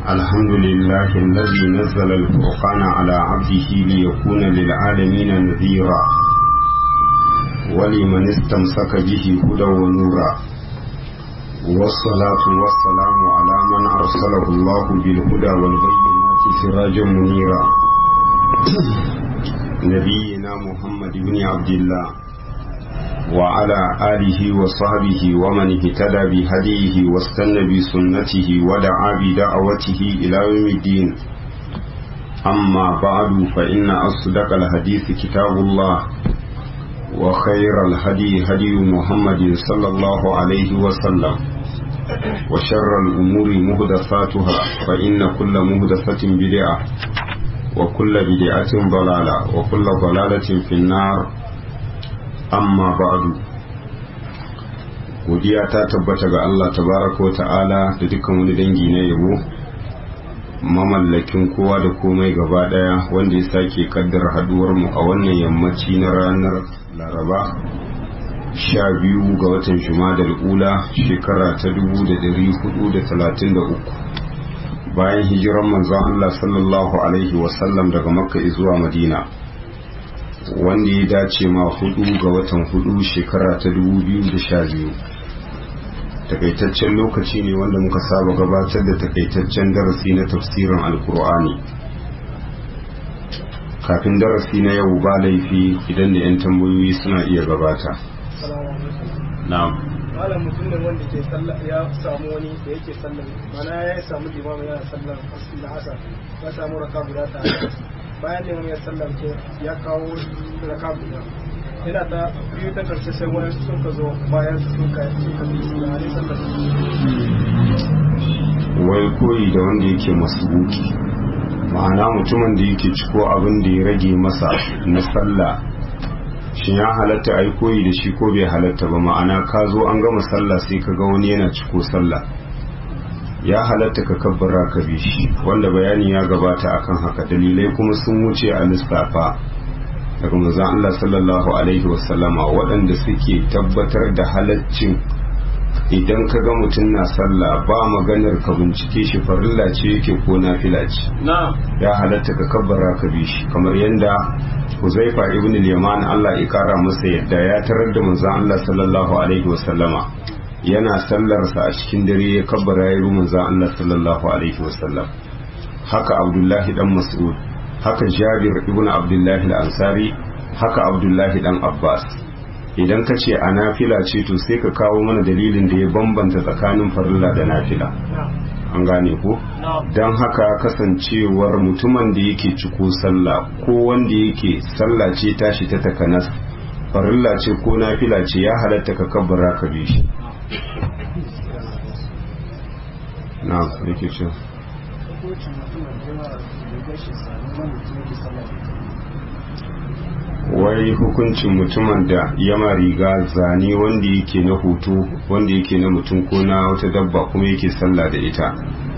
الحمد لله الذي نزل الفرقان على عبده ليكون للعالمين نذيرا ولمن استمسك به هدى ونورا والصلاة والسلام على من أرسله الله بالهدى والبينات سراجا منيرا نبينا محمد بن عبد الله وعلى آله وصحبه ومن اهتدى بهديه واستنى بسنته ودعا بدعوته إلى يوم الدين أما بعد فإن أصدق الحديث كتاب الله وخير الهدي هدي محمد صلى الله عليه وسلم وشر الأمور مهدفاتها فإن كل مهدفة بدعة وكل بدعة ضلالة وكل ضلالة في النار amma ba'du godiya ta tabbata ga Allah tabaraka wa ta'ala da dukkan wani dangi na yabo mamallakin kowa da komai gaba daya wanda ya sake kaddara haduwar mu a wannan yammaci na ranar laraba sha biyu ga watan jumadal ula shekara ta dubu da dari hudu da talatin da uku bayan hijiran manzon Allah sallallahu alaihi wasallam daga makka zuwa madina wanda ya dace ma hudu ga watan hudu shekara ta dubu biyu da sha biyu takaitaccen lokaci ne wanda muka saba gabatar da takaitaccen darasi na tafsirin alkur'ani kafin darasi na yau ba laifi idan da 'yan tambayoyi suna iya gabata na'am malam mutum ne wanda ke sallah ya samu wani da yake sallah mana ya samu limamu yana sallah da asa ya samu raka guda ta bayan da ya sallamce ya kawo raka guda yana ta biyu ta karshe sai wani sun ka zo bayan sun ka suka bi su da sallar wai koyi da wanda yake masubuki ma'ana mutumin da yake ciko abin da ya rage masa na sallah shin ya halatta ai koyi da shi ko bai halatta ba ma'ana ka zo an gama sallah sai ka ga wani yana ciko sallah ya halatta ka kabbara ka bi shi wanda bayani ya gabata akan haka dalilai kuma sun wuce a lissafa daga manzon Allah sallallahu alaihi wasallama waɗanda suke tabbatar da halaccin idan ka ga mutum na sallah ba maganar ka bincike shi farilla ce yake ko nafila ce ya halatta ka kabbara ka bi shi kamar yadda Huzaifa ibn al-Yaman Allah ya kara masa yadda ya tarar da manzon Allah sallallahu alaihi wasallama yana sallarsa a cikin dare ya kabbara ya yi za Allah sallallahu alaihi wasallam haka abdullahi dan mas'ud haka jabir ibn abdullahi al-ansari haka abdullahi dan abbas idan ka ce a nafila ce to sai ka kawo mana dalilin da ya bambanta tsakanin farilla da nafila an gane ko don haka kasancewar mutumin da yake ciko sallah ko wanda yake sallah ce tashi ta takanas farilla ce ko nafila ce ya halatta ka kabbara ka bi shi na yake ce wai hukuncin mutumin da yama riga zane wanda yake na hoto wanda yake na mutum ko na wata dabba kuma yake sallah da ita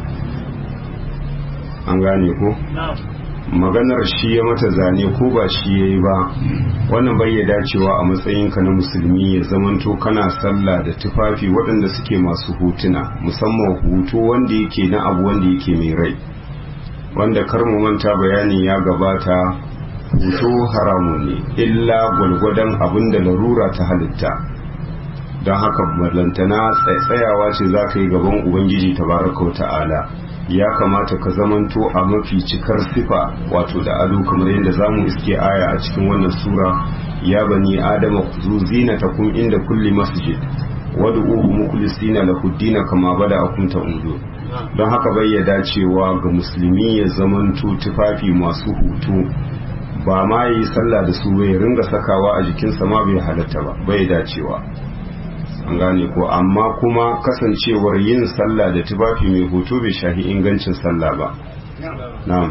an gane ko? maganar shi ya mata zane ko ba shi ya yi ba wannan bai ya dacewa a matsayinka na musulmi ya zamanto kana sallah da tufafi waɗanda suke masu hutuna musamman hutu wanda yake na abu wanda yake mai rai wanda kar mu manta bayani ya gabata hutu haramu ne illa gwalgwadon abin da larura ta halitta don haka ballantana tsayawa ce za ka yi gaban ubangiji tabaraka wa ta'ala ya kamata ka zamanto a mafi cikar sifa wato da ado kamar yadda zamu iske aya a cikin wannan sura ya bani adama zu zinatakum inda kulli masjid wad'uhu mukhlisina lahu dina kama bada'akum ta'udu don haka bai ya dacewa ga musulmi ya zamanto tufafi masu hutu ba ma yi sallah da su bai ringa sakawa a jikinsa ma bai halatta ba bai dacewa an gane ko amma kuma kasancewar yin sallah da tufafi mai hoto bai shahi ingancin sallah ba na'am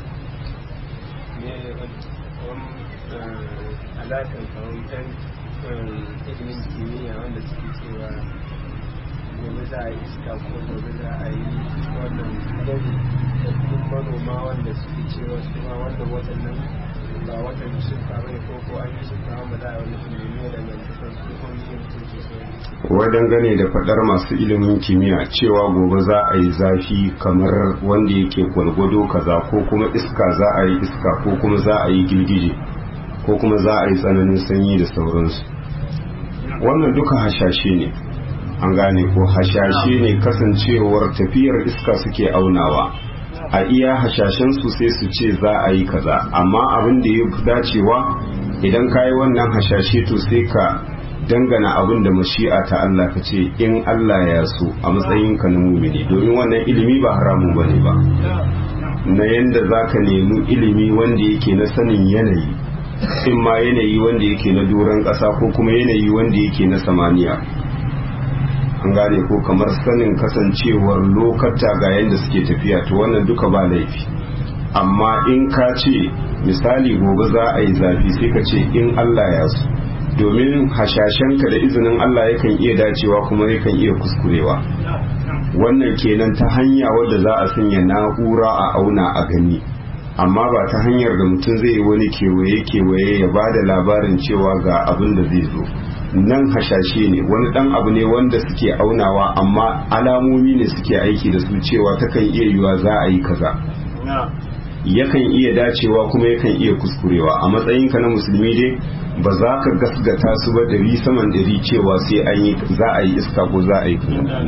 alakan kawai dan ilimin kimiyya wanda suke cewa gobe za a yi iska ko gobe za a yi wannan gari da kuma manoma wanda suke cewa su ma wannan watannan ba watan shuka bane ko ko an yi shuka ba za a yi wani ilimi da nan su kuma yin su wai dangane da fadar masu ilimin kimiyya cewa gobe za a yi zafi kamar wanda yake gwalgwado kaza ko kuma iska za a yi iska ko kuma za a yi girgije ko kuma za a yi tsananin sanyi da sauransu wannan duka hashashe ne an gane ko hashashe ne kasancewar tafiyar iska suke aunawa a iya hashashen su sai su ce za a yi kaza amma abin da ya fi dacewa idan ka yi wannan hashashe to sai ka dangana abin da mashi'a ta Allah ka ce in Allah ya so a matsayin ka na mumini domin wannan ilimi ba haramun bane ba na yanda za ka nemi ilimi wanda yake na sanin yanayi in ma yanayi wanda yake na doron ƙasa ko kuma yanayi wanda yake na samaniya an gane ko kamar sanin kasancewar lokata ga yadda suke tafiya to wannan duka ba laifi amma in ka ce misali gobe za a yi zafi sai ka ce in Allah ya so domin hashashenka da izinin Allah yakan iya dacewa kuma yakan iya kuskurewa wannan kenan ta hanya wadda za a sanya na'ura a auna a gani amma ba ta hanyar da mutum zai yi wani kewaye-kewaye ya ba da labarin cewa ga abin da zai zo nan hashashe ne wani dan abu ne wanda suke aunawa amma alamomi ne suke aiki da su cewa takan iya yiwa za a yi kaza yakan iya dacewa kuma yakan iya kuskurewa a matsayinka na musulmi dai ba za ka gasgata su ba dari saman dari cewa sai an yi za a yi iska ko za a yi kuma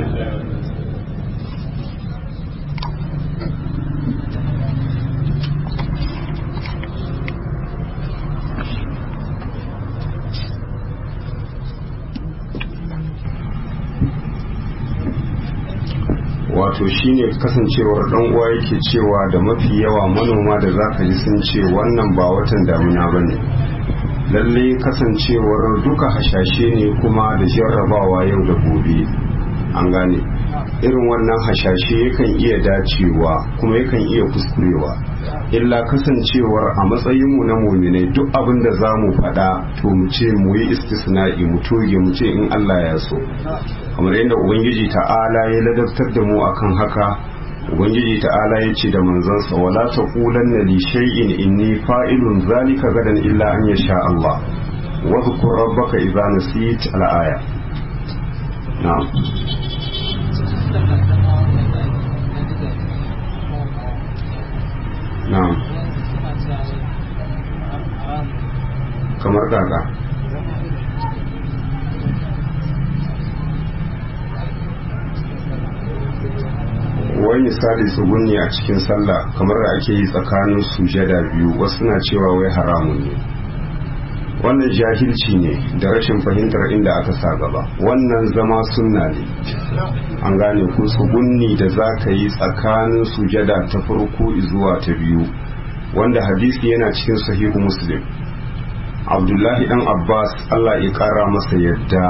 wato shine kasancewar dan uwa yake cewa da mafi yawa manoma da zaka ji sun ce wannan ba watan damuna bane lalle kasancewar duka hashashe ne kuma da jarrabawa yau da gobe an gane irin wannan hashashe yakan iya dacewa kuma yakan iya kuskurewa illa kasancewar a matsayinmu na muminai duk abin da za mu faɗa to mu ce mu yi istisna'i mu toge mu ce in Allah ya so kamar yadda ubangiji ta'ala ya ladabtar da mu akan haka ubangiji ta'ala ya ce da manzansa wala taqulanna li shay'in inni fa'ilun zalika gadan illa an yasha Allah wa dhkur rabbaka idza nasit al-aya na'am na'am kamar kaka wai misali tsugunni a cikin sallah kamar da ake yi tsakanin sujada biyu wasu na cewa wai haramun ne wannan jahilci ne da rashin fahimtar inda aka sa gaba wannan zama sunna ne an gane ku tsugunni da za ka yi tsakanin sujada ta farko zuwa ta biyu wanda hadisi yana cikin sahihu muslim abdullahi dan abbas allah ya kara masa yadda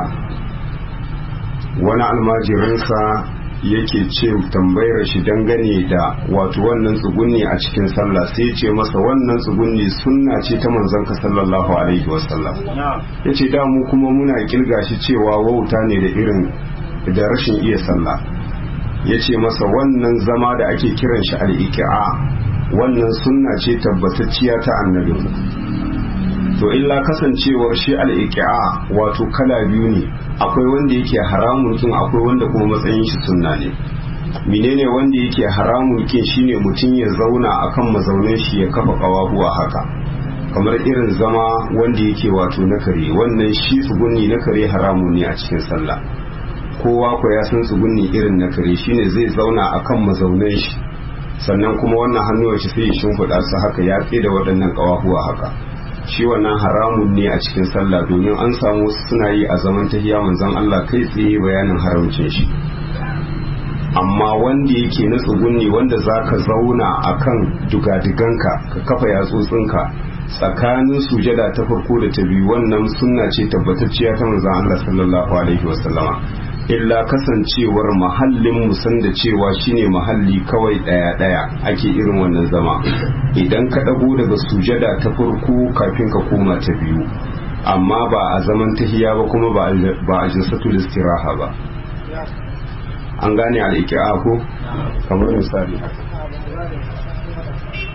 wani almajirinsa yake ce tambayar shi dangane da wato wannan tsugunni a cikin sallah sai ce masa wannan tsugunni sunna ce ta manzon ka sallallahu alaihi wasallam ya ce da mu kuma muna kirga shi cewa wauta ne da irin da rashin iya sallah ya ce masa wannan zama da ake kiran shi al'iki'a wannan sunna ce tabbatacciya ta annabi to illa kasancewar shi al'iki'a wato kala biyu ne akwai wanda yake haramun kin akwai wanda kuma matsayin shi sunna ne menene wanda yake haramun kin shine mutum ya zauna akan mazaunin shi ya kafa kawahuwa haka kamar irin zama wanda yake wato na kare wannan shi tsugunni na kare haramun ne a cikin sallah kowa ko ya san tsugunni irin na kare shine zai zauna akan mazaunin shi sannan kuma wannan hannuwan shi sai ya shimfiɗa su haka ya tsaye da waɗannan kawahuwa haka shi wannan haramun ne a cikin sallah domin an samu wasu suna yi a zaman tahiya manzon Allah kai tsaye bayanin haramcin shi amma wanda yake na tsugunni wanda zaka zauna akan dugadiganka ka kafa yatsotsinka tsakanin sujada ta farko da ta biyu wannan sunna ce tabbatacciya ta manzon Allah sallallahu alaihi wasallama illa kasancewar mahallin musan da cewa shine mahalli kawai daya daya ake irin wannan zama idan ka dago daga sujada ta farko kafin ka koma ta biyu amma ba a zaman tahiya ba kuma ba a jinsatul istiraha ba an gane al'iki'a ko kamar misali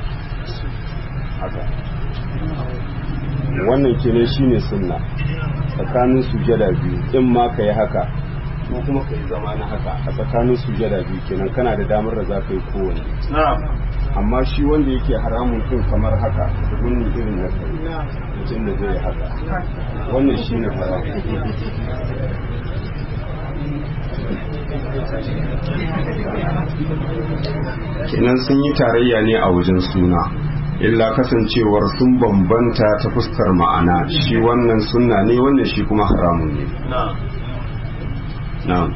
haka wannan kene shine sunna tsakanin sujada biyu in ma ka yi haka ko kuma ka yi zama na haka a tsakanin sujada biyu kenan kana da damar da za ka yi kowane amma shi wanda yake haramun kin kamar haka gunni irin na kai mutum da zai haka wannan shi ne haramun kenan sun yi tarayya ne a wajen suna illa kasancewar sun bambanta ta fuskar ma'ana shi wannan sunna ne wannan shi kuma haramun ne na'am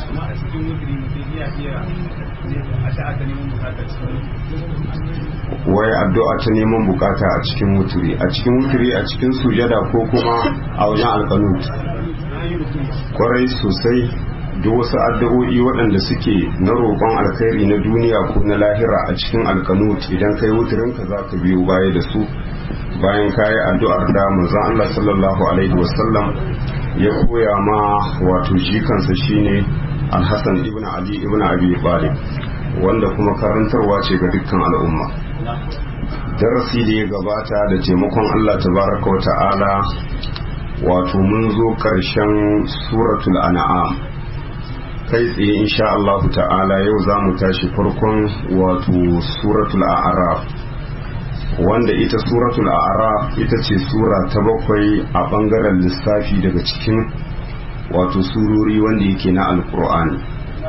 wai addu'a ta neman bukata a cikin wuturi a cikin wuturi a cikin sujada ko kuma a wajen alkanut kwarai sosai duk wasu addu'o'i waɗanda suke na roƙon alkhairi na duniya ko na lahira a cikin alkanut idan kai wuturin ka za ka biyo baya da su bayan kayi addu'ar da manzon Allah sallallahu alaihi wasallam ya koya ma wato shi kansa shine Al-Hassan ibn Ali ibn Abi Talib wanda kuma karantarwa ce ga dukkan al'umma darasi da ya gabata da taimakon Allah tabaraka wa ta'ala wato mun zo ƙarshen suratul an'am kai tsaye insha Allah ta'ala yau za mu tashi farkon wato suratul a'raf wanda ita suratul a'raf ita ce sura ta bakwai a bangaren lissafi daga cikin wato surori wanda yake na alkur'ani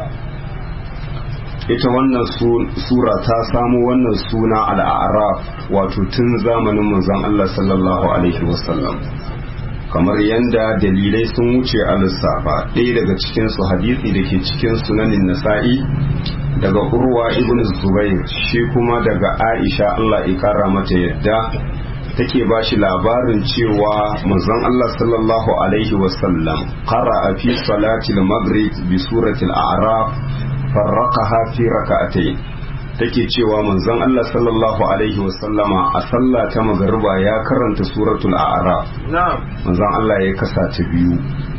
ita wannan sura ta samu wannan suna al'araf wato tun zamanin manzon Allah sallallahu alaihi wasallam kamar yadda dalilai sun wuce a lissafa ɗaya daga cikinsu hadisi da ke cikin sunanin nasa'i daga urwa ibn zubair shi kuma daga aisha allah ikara mata yadda take ba shi labarin cewa manzon allah sallallahu alaihi wasallam qara fi salatil maghrib bi suratil a'raf farraqaha fi raka'atayn take cewa manzon Allah sallallahu alaihi wasallama a sallah ta magariba ya karanta suratul a'raf manzon Allah ya kasa ta biyu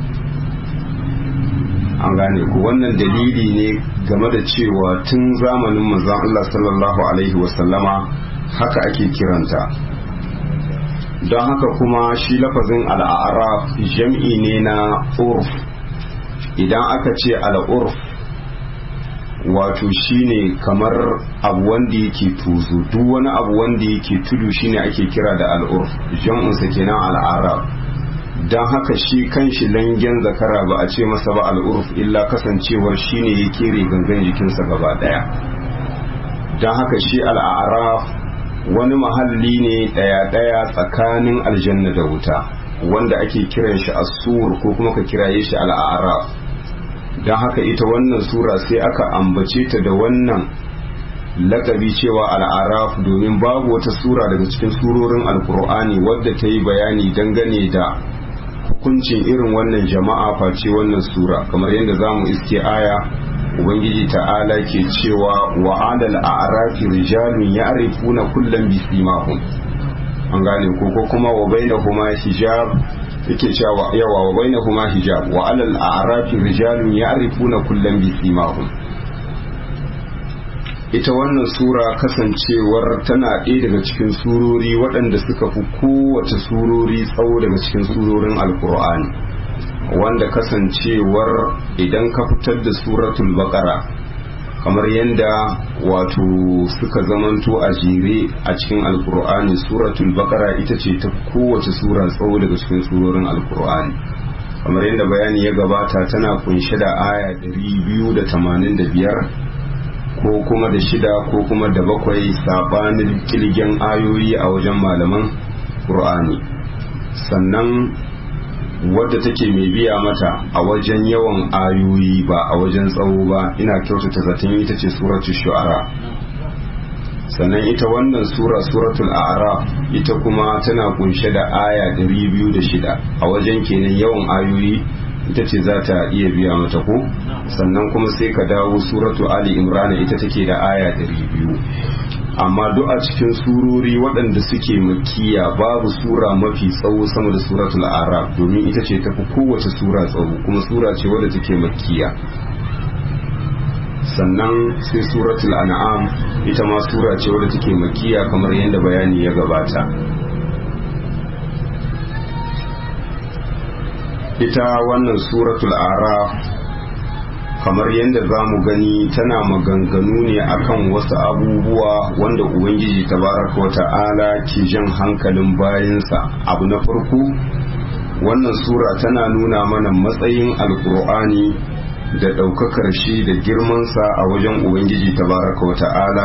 an gane ku wannan dalili ne game da cewa tun zamanin manzon Allah sallallahu alaihi wasallama haka ake kiranta don haka kuma shi lafazin al'araf jam'i ne na urf idan aka ce al'urf wato shine kamar abu wanda yake tuzo duk wani abu wanda yake tudu shine ake kira da al'urf jam'unsa kenan al'arab don haka shi kanshi langen zakara ba a ce masa ba al'urf illa kasancewar shine ya kere gangan jikinsa gaba daya don haka shi al'araf wani mahalli ne daya-daya tsakanin aljanna da wuta wanda ake kiran shi asur ko kuma ka kiraye shi al'araf don haka ita wannan sura sai aka ambace ta da wannan lakabi cewa al'araf domin babu wata sura daga cikin surorin alkur'ani wadda ta yi bayani dangane da hukuncin irin wannan jama'a face wannan sura kamar yadda za mu iske aya ubangiji ta'ala ke cewa wa alal a'rafi rijalun ya'rifuna kullam bisimahum an gane ko ko kuma wa bainahuma hijab yake cewa yawa wa bainahuma hijab wa alal a'rafi rijalun ya'rifuna kullam bisimahum ita wannan sura kasancewar tana ɗaya daga cikin surori waɗanda suka fi kowace surori tsawo daga cikin surorin alkur'ani wanda kasancewar idan ka fitar da suratul baqara kamar yadda wato suka zamanto a jere a cikin alkur'ani suratul baqara ita ce ta kowace sura tsawo daga cikin surorin alkur'ani kamar yadda bayani ya gabata tana kunshe da aya 285 ko kuma da shida ko kuma da bakwai sabanin kilgen ayoyi a wajen malaman qur'ani sannan wadda take mai biya mata a wajen yawan ayoyi ba a wajen tsawo ba ina kyautata zaton ita ce suratul shu'ara sannan ita wannan sura suratul a'raf ita kuma tana kunshe da aya 206 a wajen kenan yawan ayoyi ita ce za ta iya biya mata ko sannan kuma sai ka dawo suratu ali imrana ita take da aya 200 amma duk a cikin surori waɗanda suke makiya babu sura mafi tsawo sama da suratul araf domin ita ce tafi kowace sura tsawo kuma sura ce wadda take makiya sannan sai suratul an'am ita ma sura ce wadda take makiya kamar yadda bayani ya gabata ita wannan suratul araf kamar yadda za mu gani tana maganganu ne akan wasu abubuwa wanda ubangiji tabaraka wa ta'ala ke jan hankalin bayansa abu na farko wannan sura tana nuna mana matsayin alkur'ani da ɗaukakar shi da girmansa a wajen ubangiji tabaraka wa ta'ala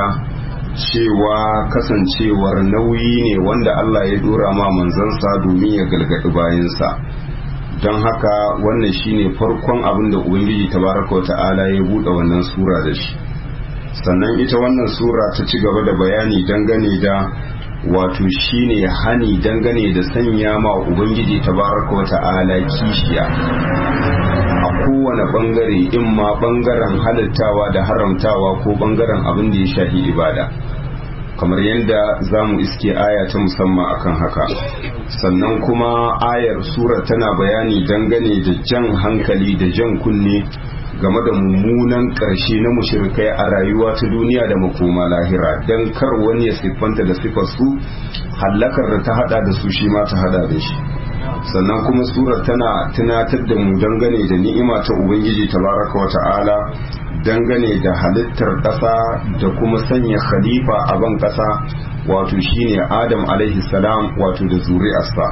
cewa kasancewar nauyi ne wanda Allah ya dora ma manzansa domin ya galgadi bayansa don haka wannan shine farkon abin da ubangiji tabaraka wa ta'ala ya buɗe wannan sura da shi sannan ita wannan sura ta ci gaba da bayani dangane da wato shine hani dangane da sanya ma ubangiji tabaraka wa ta'ala kishiya a kowane bangare in ma bangaren halittawa da haramtawa ko bangaren abin da ya shafi ibada kamar yadda za mu iske aya ta musamman akan haka sannan kuma ayar sura tana bayani dangane da jan hankali da jan kunne game da mummunan ƙarshe na mushrikai a rayuwa ta duniya da makoma lahira don kar wani ya siffanta da siffar su hallakar da ta hada da su shi ma ta hada da shi sannan kuma surar tana tunatar da mu dangane da ni'ima ta ubangiji tabaraka wa ta'ala dangane da halittar ƙasa da kuma sanya khalifa a ban ƙasa wato shine adam alaihi salam wato da zuri'arsa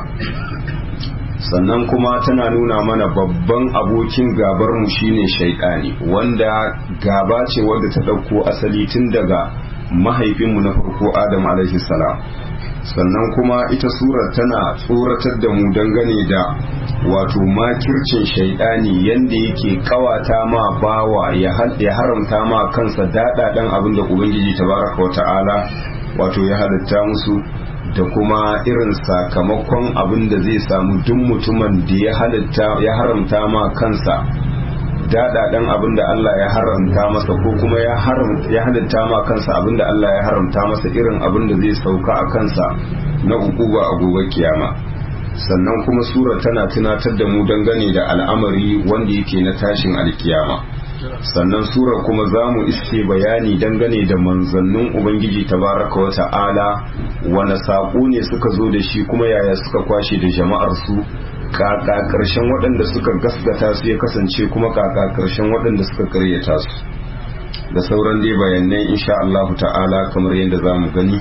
sannan kuma tana nuna mana babban abokin gabar mu shine shaidani wanda gaba ce wadda ta ɗauko asali tun daga mahaifinmu na farko adam alaihi salam sannan kuma ita surar tana tsoratar da mu dangane da wato makircin shaidani yanda yake kawata ma bawa ya haramta ma kansa daɗaɗen abin da ubangiji tabaraka wa ta'ala wato ya halitta musu da kuma irin sakamakon abin da zai samu duk mutumin da ya halitta ya haramta ma kansa daɗaɗen abin da Allah ya haramta masa ko kuma ya halitta ma kansa abin da Allah ya haramta masa irin abin da zai sauka a kansa na ukuba a gobe kiyama sannan kuma sura tana tunatar da mu dangane da al'amari wanda yake na tashin alkiyama sannan sura kuma za mu iske bayani dangane da manzannin ubangiji tabaraka wa ta'ala wane saƙo ne suka zo da shi kuma yaya suka kwashe da jama'ar su kaka karshen waɗanda suka gasgata su ya kasance kuma kaka karshen waɗanda suka karyata su da sauran dai bayanai insha Allah ta'ala kamar yadda za mu gani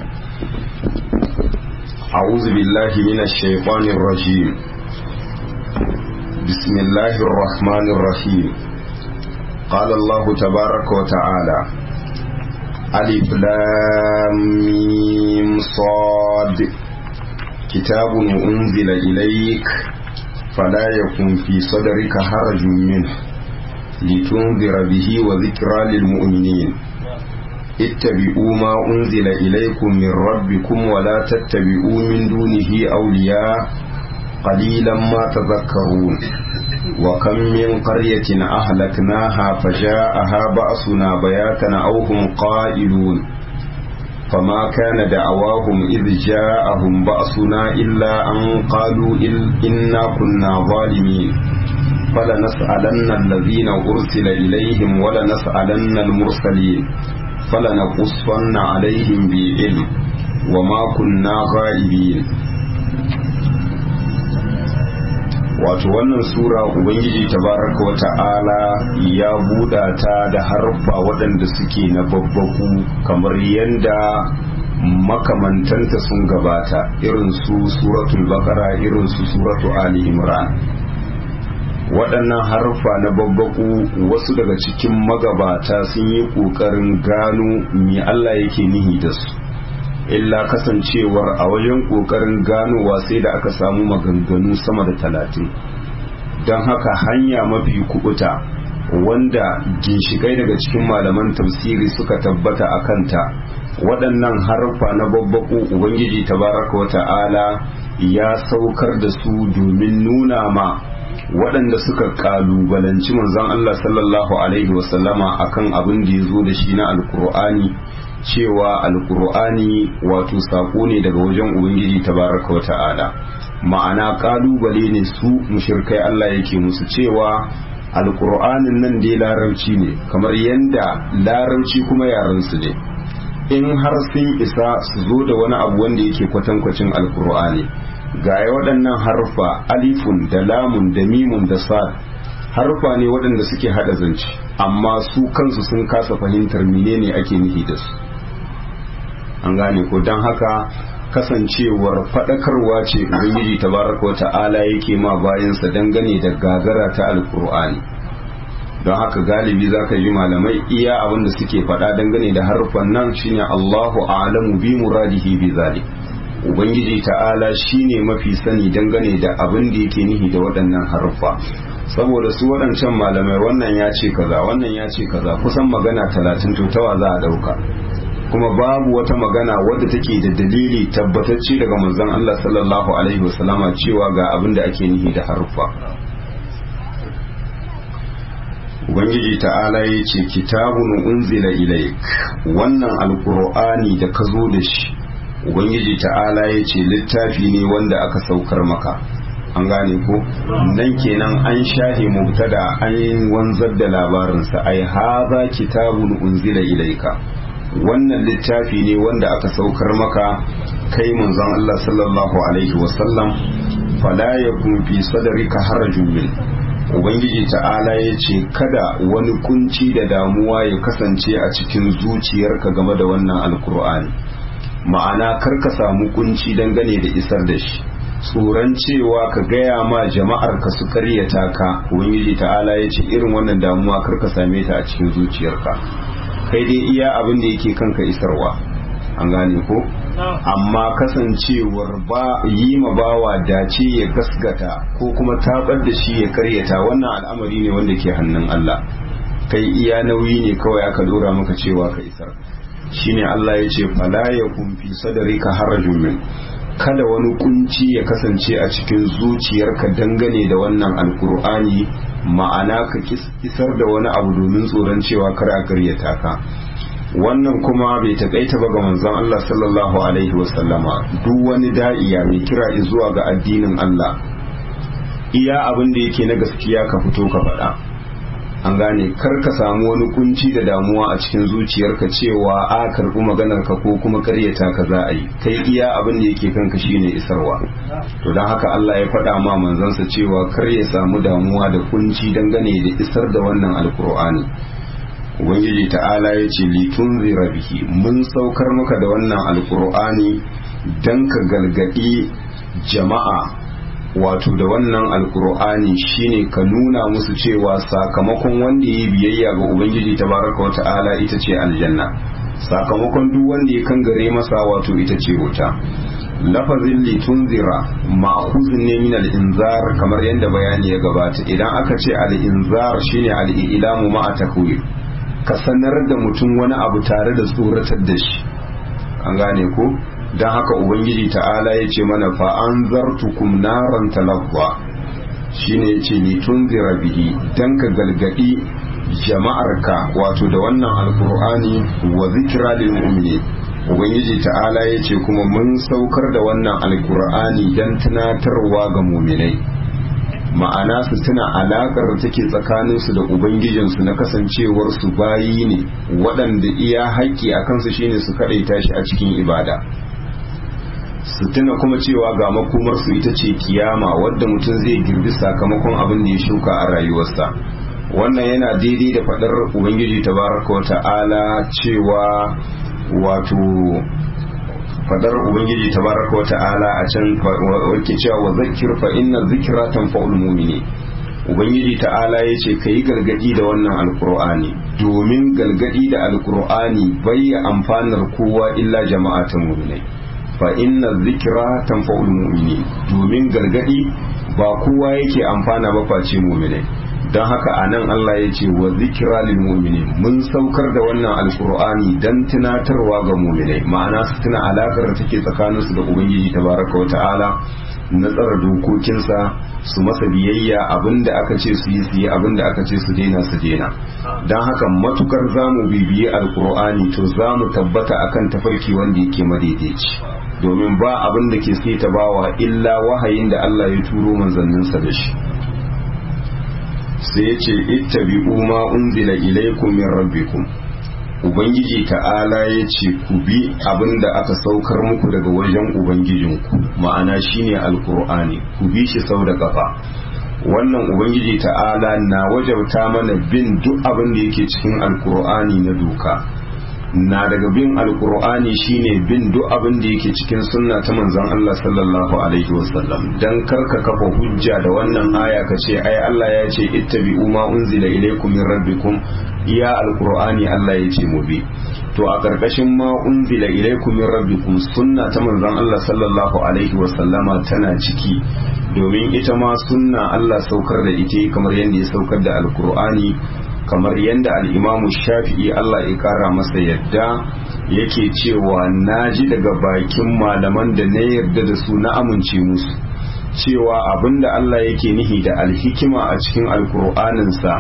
أعوذ بالله من الشيطان الرجيم بسم الله الرحمن الرحيم قال الله تبارك وتعالى ألف لام ميم صاد كتاب أنزل إليك فلا يكن في صدرك حرج منه لتنذر به وذكرى للمؤمنين اتبعوا ما أنزل إليكم من ربكم ولا تتبعوا من دونه أولياء قليلا ما تذكرون وكم من قرية أهلكناها فجاءها بأسنا بياتا أو هم قائلون فما كان دعواهم إذ جاءهم بأسنا إلا أن قالوا إنا كنا ظالمين فلنسألن الذين أرسل إليهم ولنسألن المرسلين فلنقصن عليهم بعلم وما كنا غائبين wato wannan sura ubangiji tabaraka wa ta'ala ya buɗa ta da harfa waɗanda suke na babbaku kamar yadda makamantanta sun gabata irin su suratul baqara irin su suratu ali imran waɗannan harfa na babbaku wasu daga cikin magabata sun yi ƙoƙarin gano me Allah yake nihi da su illa kasancewar a wajen ƙoƙarin ganowa sai da aka samu maganganu sama da talatin don haka hanya mafi kubuta wanda ginshikai daga cikin malaman tafsiri suka tabbata a kanta waɗannan harfa na babbaku ubangiji tabaraka wa ta'ala ya saukar da su domin nuna ma waɗanda suka ƙalubalanci manzon Allah sallallahu alaihi wasallama akan abin da ya zo da shi na alkur'ani cewa alkur'ani wato sako ne daga wajen ubangiji tabaraka wa ta'ala ma'ana kalubale ne su mushirkai Allah yake musu cewa alkur'anin nan dai larabci ne kamar yanda larabci kuma yaransu ne in har sun isa su zo da wani abu wanda yake kwatankwacin alkur'ani ga waɗannan harfa alifun da lamun da mimun da sad harfa ne waɗanda suke haɗa zance amma su kansu sun kasa fahimtar menene ake nufi da su an gane ko don haka kasancewar faɗakarwa ce ubangiji tabaraka wa ta'ala yake ma bayansa dangane da gagara ta alkur'ani don haka galibi za ka ji malamai iya abin da suke faɗa dangane da harfan nan shine Allahu a'lamu bi muradihi bi zalik ubangiji ta'ala shine mafi sani dangane da abin da yake nihi da waɗannan harfa saboda su waɗancan malamai wannan ya ce kaza wannan ya ce kaza kusan magana talatin to tawa za a ɗauka kuma babu wata magana wadda take da dalili tabbatacce daga manzon Allah sallallahu alaihi wasallama cewa ga abin da ake nihi da harfa ubangiji ta'ala ya ce kitabun unzila ilaik wannan alkur'ani da ka zo da shi ubangiji ta'ala ya ce littafi ne wanda aka saukar maka an gane ko nan kenan an shahe mubtada an wanzar da labarinsa ai haza kitabun unzila ilaika wannan littafi ne wanda aka saukar maka kai manzon Allah sallallahu alaihi wasallam fala yakun fi sadrika harajun min ubangiji ta'ala ya ce kada wani kunci da damuwa ya kasance a cikin zuciyarka game da wannan alkur'ani ma'ana kar ka samu kunci dangane da isar da shi tsoron cewa ka gaya ma jama'ar ka su karyata ka ubangiji ta'ala ya ce irin wannan damuwa kar ka same ta a cikin zuciyarka kai dai iya abin da yake kanka isarwa an gane ko amma kasancewar ba yi ma bawa dace ya gasgata ko kuma tabar da shi ya karyata wannan al'amari ne wanda ke hannun Allah kai iya nauyi ne kawai aka dora maka cewa ka isar shine Allah ya ce fala yakun fi sadrika harajun min kada wani kunci ya kasance a cikin zuciyarka dangane da wannan alkur'ani ma'ana ka isar da wani abu domin tsoron cewa kar a karyata ka wannan kuma bai takaita ba ga manzon Allah sallallahu alaihi wasallama duk wani da'iya mai kira zuwa ga addinin Allah iya abin da yake na gaskiya ka fito ka faɗa an gane kar ka samu wani kunci da damuwa a cikin zuciyarka cewa a karɓi maganar ka ko kuma karyata ka za a yi kai iya abin da yake kanka shine isarwa to don haka Allah ya faɗa ma manzansa cewa kar ya samu damuwa da kunci dangane da isar da wannan alkur'ani ubangiji ta'ala ya ce litun bihi mun saukar maka da wannan alkur'ani don ka galgadi jama'a wato da wannan alkur'ani shine ka nuna musu cewa sakamakon wanda ya biyayya ga ubangiji tabaraka wa ta'ala ita ce aljanna sakamakon duk wanda ya kangare masa wato ita ce wuta lafazin litunzira ma'khuzun ne min al-inzar kamar yadda bayani ya gabata idan aka ce al-inzar shine al-ilamu ma'a takwir ka sanar da mutum wani abu tare da tsoratar da shi an gane ko don haka ubangiji ta'ala ya ce mana fa'an zartukum naran talabwa shine ya ce ni tun bihi don ka galgadi jama'arka wato da wannan alkur'ani wa zikira lil mu'minin ubangiji ta'ala ya ce kuma mun saukar da wannan alkur'ani don tunatarwa ga muminai ma'ana su tuna alaƙar da take tsakaninsu da ubangijinsu na kasancewar su bayi ne waɗanda iya haƙƙi a kansu shine su kaɗaita shi a cikin ibada su tuna kuma cewa ga makomarsu ita ce kiyama wadda mutum zai girbi sakamakon abin da ya shuka a rayuwarsa wannan yana daidai da faɗar ubangiji tabaraka wa ta'ala cewa wato fadar ubangiji tabaraka wa ta'ala a can wake cewa wa zakir fa inna zikra tanfa'ul mu'mini ubangiji ta'ala yace kai gargadi da wannan alqur'ani domin gargadi da alqur'ani bai amfanar kowa illa jama'atan mu'minai fa inna zikra tanfa'ul mu'mini domin gargadi ba kowa yake amfana ba face mu'minai don haka a nan Allah ya ce wa zikira lil mu'minin mun saukar da wannan alkur'ani dan tunatarwa ga mu'minai ma'ana su tuna alakar da take tsakaninsu da ubangiji tabaraka wa ta'ala na tsara dokokinsa su masa biyayya abinda aka ce su yi su yi abinda aka ce su daina su daina don haka matukar zamu bibiyi alkur'ani to zamu tabbata akan tafarki wanda yake madaidaici domin ba abin da ke sai ta bawa illa wahayin da Allah ya turo manzanninsa da shi sai ya ce ittabi'u ma unzila ilaykum min rabbikum ubangiji ta'ala ya ce ku bi abin da aka saukar muku daga wajen ubangijinku ma'ana shine alkur'ani ku bi shi sau da kafa wannan ubangiji ta'ala na wajabta mana bin duk abin da yake cikin alkur'ani na doka na daga bin alkur'ani shine bin duk abin da yake cikin sunna ta manzon Allah sallallahu alaihi wasallam dan karka kafa hujja da wannan aya ka ce ai Allah ya ce ittabi'u ma unzila ilaykum min rabbikum iya alkur'ani Allah ya ce mu bi to a karkashin ma unzila ilaykum min rabbikum sunna ta manzon Allah sallallahu alaihi wasallama tana ciki domin ita ma sunna Allah saukar da ita kamar yadda ya saukar da alkur'ani kamar yadda al'imamu shafi'i Allah ya kara masa yadda yake cewa na ji daga bakin malaman da na yarda da su na amince musu cewa abinda Allah yake nihi da alhikima a cikin alkur'aninsa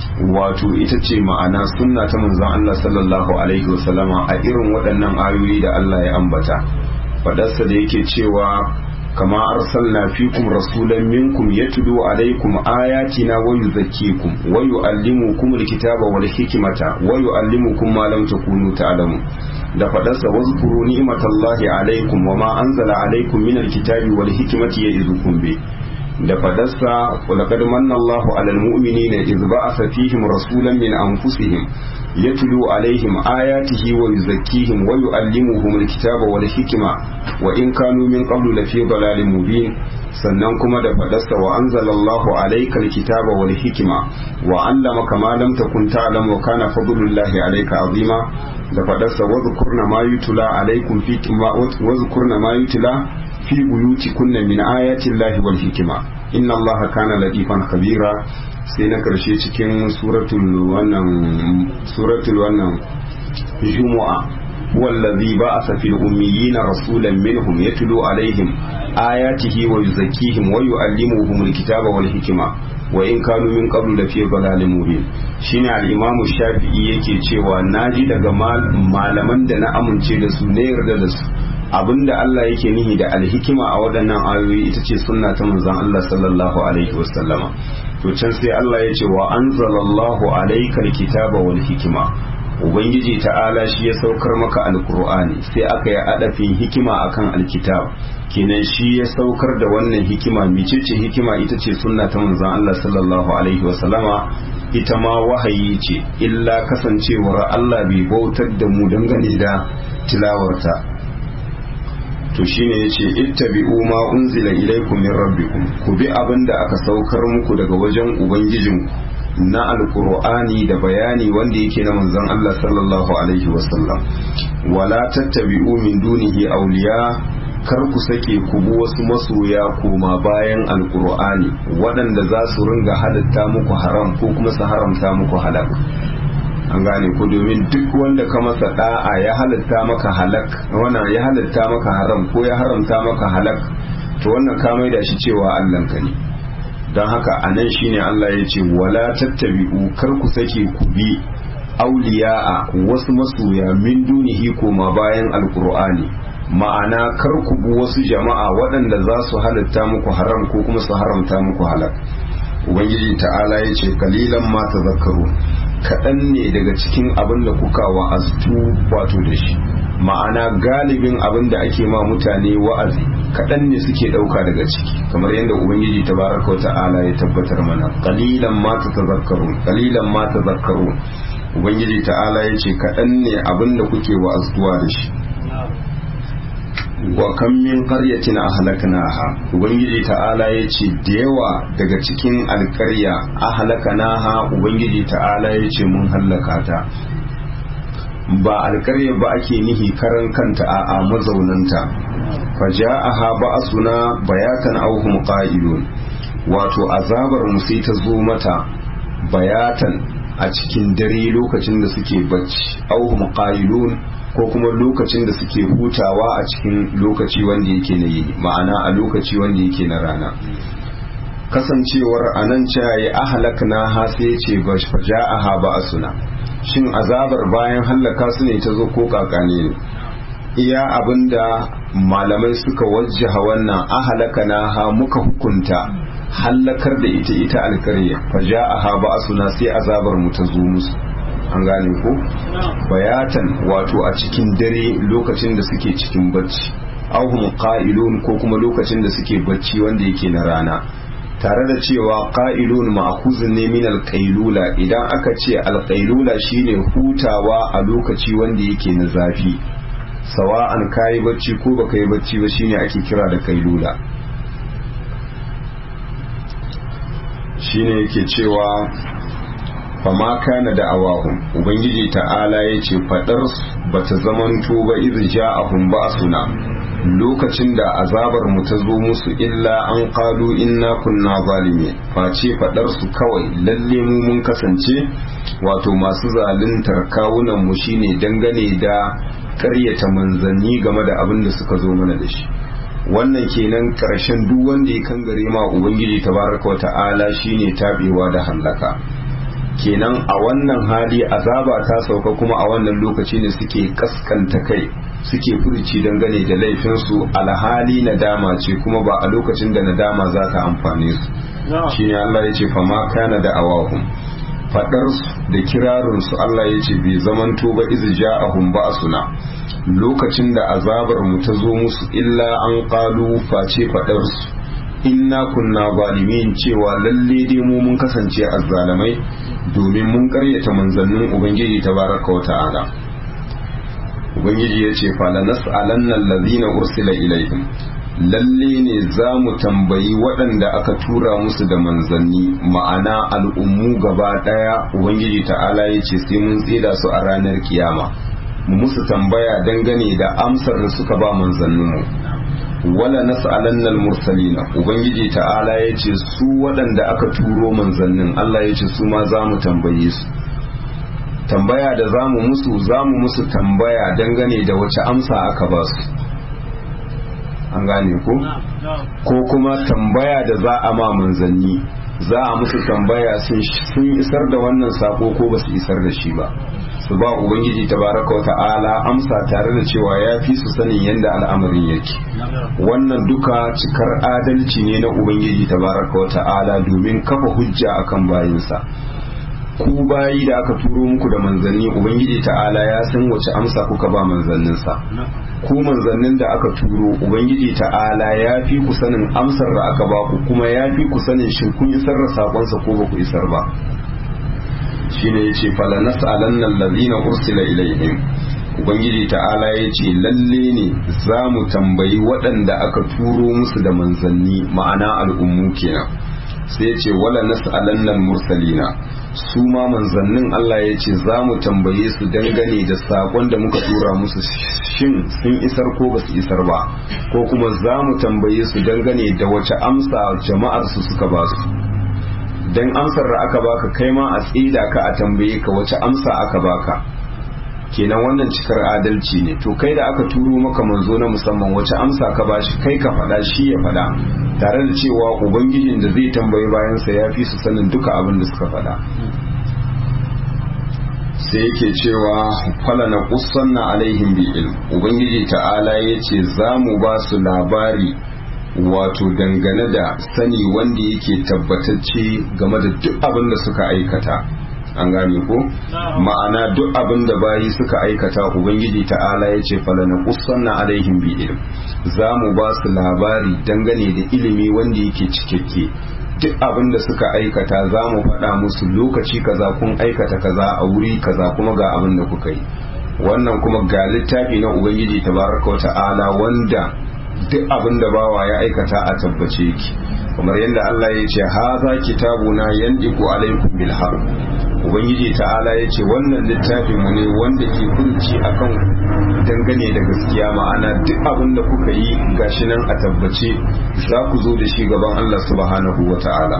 wato ita ce ma'ana sunna ta manzon Allah sallallahu alaihi wasallama a irin waɗannan ayoyi da Allah ya ambata faɗarsa da yake cewa كما أرسلنا فيكم رسولا منكم يتلو عليكم آياتنا ويزكيكم ويعلمكم الكتاب والحكمة ويعلمكم ما لم تكونوا تعلمون da faɗarsa wazkuru ni'matallahi alaikum wa ma anzala alaikum min alkitabi wal hikmati ya'idukum bi da faɗarsa laqad manna Allahu alal mu'minina idh ba'atha fihim rasulan min anfusihim yatlu alaihim ayatihi wa yuzakkihim wa yu'allimuhum alkitaba wal hikma wa in kanu min qablu lafi dalalin mubin sannan kuma da faɗarsa wa anzalallahu alayka alkitaba wal hikma wa 'allamaka ma lam takun ta'lam wa kana fadlullahi alayka azima da faɗarsa wa dhkurna ma yutla alaykum fi wa dhkurna ma yutla fi buyutikunna min ayati llahi wal hikma inna allaha kana latifan khabira sai na karshe cikin suratul wannan suratul wannan jumu'a wallazi ba'atha fil ummiyina rasulan minhum yatlu alaihim ayatihi wa yuzakkihim wa yu'allimuhum alkitaba wal hikma wa in kanu min qablu la fi dhalalin mubin shine al-imamu shafi'i yake cewa naji daga malaman da na amince da su ne yarda da su abinda Allah yake nihi da alhikima a waɗannan ayoyi ita ce sunna ta manzon Allah sallallahu alaihi wasallama to can sai Allah ya ce wa anzalallahu alayka alkitaba wal hikima ubangiji ta'ala shi ya saukar maka alqur'ani sai aka yi adafin hikima akan alkitab kenan shi ya saukar da wannan hikima micece hikima ita ce sunna ta manzon Allah sallallahu alaihi wasallama ita ma wahayi ce illa kasancewar Allah bai bautar da mu dangane da tilawarta to shine yace ittabi'u ma unzila ilaykum min rabbikum ku bi abinda aka saukar muku daga wajen ubangijinku na alkur'ani da bayani wanda yake na manzon Allah sallallahu alaihi wasallam wala tattabi'u min dunihi awliya kar ku sake ku bi wasu masoya koma bayan alkur'ani waɗanda za su ringa halatta muku haram ko kuma su haramta muku halak an gane ku domin duk wanda ka masa da'a ya halatta maka halak wannan ya halatta maka haram ko ya haramta maka halak to wannan ka maida shi cewa Allah ka ne don haka a nan shine Allah ya ce wala tattabi'u kar ku sake ku bi auliya'a wasu masoya min dunihi koma bayan alkur'ani ma'ana kar ku bi wasu jama'a waɗanda za su halatta muku haram ko kuma su haramta muku halak ubangiji ta'ala ya ce kalilan ma tazakkaru kaɗan ne daga cikin abin da kuka wa'aztu wato da shi ma'ana galibin abin da ake ma mutane wa'azi kaɗan ne suke ɗauka daga ciki kamar yadda ubangiji tabaraka wa ta'ala ya tabbatar mana qalilan ma tazakkarun qalilan ma tazakkarun ubangiji ta'ala ya ce kaɗan ne abin da kuke wa'aztuwa da shi wa kan min qaryatin ahlaknaha ubangiji ta'ala ya ce da yawa daga cikin alƙarya ahlaknaha ubangiji ta'ala ya ce mun hallaka ta ba alƙarya ba ake nihi karan kanta a mazaunanta faja'aha ba'suna bayatan aw hum qa'ilun wato azabar mu sai ta zo mata bayatan a cikin dare lokacin da suke bacci aw hum qa'ilun ko kuma lokacin da suke hutawa a cikin lokaci wanda yake na yini ma'ana a lokaci wanda yake na rana kasancewar anan caye ahlakna ha sai ce faja'aha ba'suna shin azabar bayan hallaka su ne ta zo ko kakane ne iya abinda malamai suka wajjaha wannan ahalaka na ha muka hukunta hallakar da ita ita alkarya fa ja'aha ba'suna sai azabar mu ta zo musu an gane ko bayatan wato a cikin dare lokacin da suke cikin bacci auhum qa'ilun ko kuma lokacin da suke bacci wanda yake na rana tare da cewa qa'ilun ma'khuzun ne min al-qailula idan aka ce al-qailula shine hutawa a lokaci wanda yake na zafi sawa'an kayi bacci ko baka yi bacci ba shine ake kira da kailula shine yake cewa fama kana da awahum ubangiji ta'ala ya ce fadar bata zamanto ba iz ja'ahum ba'suna lokacin da azabar mu ta zo musu illa an qalu inna kunna zalimin face fadar su kawai lalle mu mun kasance wato masu zaluntar kawunan mu shine dangane da karyata manzanni game da abin da suka zo mana da shi wannan kenan karshen duk wanda ya kangare ma ubangiji tabaraka wa ta'ala shine tabewa da hallaka kenan a wannan hali azaba ta sauka kuma a wannan lokaci ne suke kaskanta kai suke furci dangane da laifinsu alhali nadama ce kuma ba a lokacin da nadama za ta amfane su shine Allah ya ce fama kana da awahum fadar da kirarin su Allah ya ce bai zamanto ba iz ja'ahum ba'suna lokacin da azabar mu ta zo musu illa an qalu face fadar su inna kunna zalimin cewa lalle dai mu mun kasance azzalamai domin mun karyata manzannin ubangiji tabaraka wa ta'ala ubangiji ya ce fala nas'alanna allazina ursila ilaihim lalle ne za mu tambayi waɗanda aka tura musu da manzanni ma'ana al'ummu gaba ɗaya ubangiji ta'ala ya ce sai mun tsida su a ranar kiyama mu musu tambaya dangane da amsar da suka ba manzanninmu wala nas'alanna al-mursalina ubangiji ta'ala ya ce su waɗanda aka turo manzannin Allah ya ce su ma za mu tambaye su tambaya da za mu musu za mu musu tambaya dangane da wace amsa aka ba su an gane ko ko kuma tambaya da za a ma manzanni za a musu tambaya sun isar da wannan sako ko ba su isar da shi ba su ba ubangiji tabaraka wa ta'ala amsa tare da cewa ya fi su sanin yadda al'amarin yake wannan duka cikar adalci ne na ubangiji tabaraka wa ta'ala domin kafa hujja akan bayinsa ku bayi da aka turo muku da manzanni ubangiji ta'ala ya san wace amsa kuka ba manzanninsa ku manzannin da aka turo ubangiji ta'ala ya fi ku sanin amsar da aka ba ku kuma ya fi ku sanin shin kun isar da sakonsa ko ba ku isar ba shine yace fala nas'alanna allazina ursila ilaihim ubangiji ta'ala yace lalle ne za mu tambayi waɗanda aka turo musu da manzanni ma'ana al'ummu kenan sai yace wala nas'alanna mursalina su ma manzannin Allah ya ce za mu tambaye su dangane da sakon da muka tura musu shin sun isar ko ba su isar ba ko kuma za mu tambaye su dangane da wace amsa jama'ar su suka ba su dan amsar da aka baka kai ma a tsida ka a tambaye ka wace amsa aka baka kenan wannan cikar adalci ne to kai da aka turo maka manzo na musamman wace amsa ka bashi kai ka faɗa shi ya faɗa tare da cewa ubangijin da zai tambayi bayansa ya fi su sanin duka abin da suka faɗa sai yake cewa fala na kusanna alaihim bi ilm ubangiji ta'ala ya ce za mu ba su labari wato dangane da sani wanda yake tabbatacce game da duk abin da suka aikata an gane ko ma'ana duk abin da bayi suka aikata ubangiji ta'ala ya ce falana kusanna alaihim bi ilm za mu ba su labari dangane da ilimi wanda yake cikakke duk abin da suka aikata za mu faɗa musu lokaci kaza kun aikata kaza a wuri kaza kuma ga abin da kuka yi wannan kuma ga littafi na ubangiji tabaraka wa ta'ala wanda duk abin da bawa ya aikata a tabbace yake kamar yadda Allah ya ce haza kitabuna yandiku alaikum bil haqq ubangiji ta'ala ya ce wannan littafin mu ne wanda ke furci akan dangane da gaskiya ma'ana duk abin da kuka yi gashi nan a tabbace za ku zo da shi gaban Allah subhanahu wa ta'ala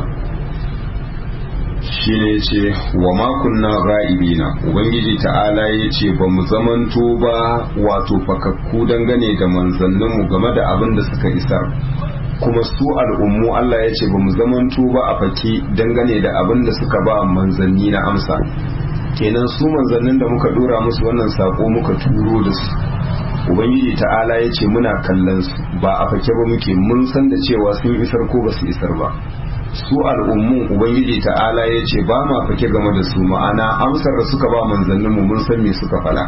shi ne ce wa makunna ra'ibina ubangiji ta'ala ya ce ba mu zamanto ba wato fakakku dangane da manzanninmu game da abin da suka isar kuma su al'ummu Allah ya ce ba mu zamanto ba a fake dangane da abin da suka ba manzanni na amsa kenan su manzannin da muka dora musu wannan sako muka turo da su ubangiji ta'ala ya ce muna kallon su ba a fake ba muke mun san da cewa sun isar ko ba su isar ba su al'ummun ubangiji ta'ala ya ce ba ma fake game da su ma'ana amsar da suka ba manzanninmu mun san me suka fala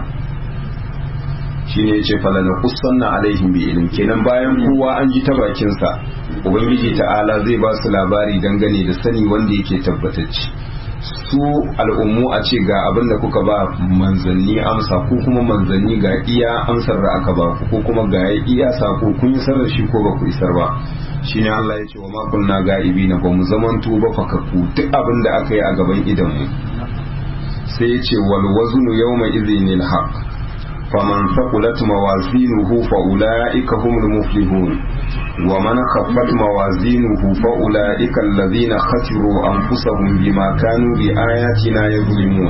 shi ne ya ce fala na kusanna alaihim bi ilim kenan bayan kowa an ji ta bakinsa ubangiji ta'ala zai ba su labari dangane da sani wanda yake tabbatacce su al'ummu a ce ga abin da kuka ba manzanni amsa ko kuma manzanni ga iya amsar da aka ba ku ko kuma ga iya sako kun yi sarar shi ko ba ku isar ba shine Allah ya ce wa makunna ga'ibi na ba mu zamanto ba fakakku duk abin da aka yi a gaban idan mu sai ya ce wal waznu yawma idhinil haqq faman thaqulat mawazinuhu fa ulaika humul muflihun wa man khaffat mawazinuhu fa ulaika alladhina khasiru anfusahum bima kanu bi ayatina yuzlimun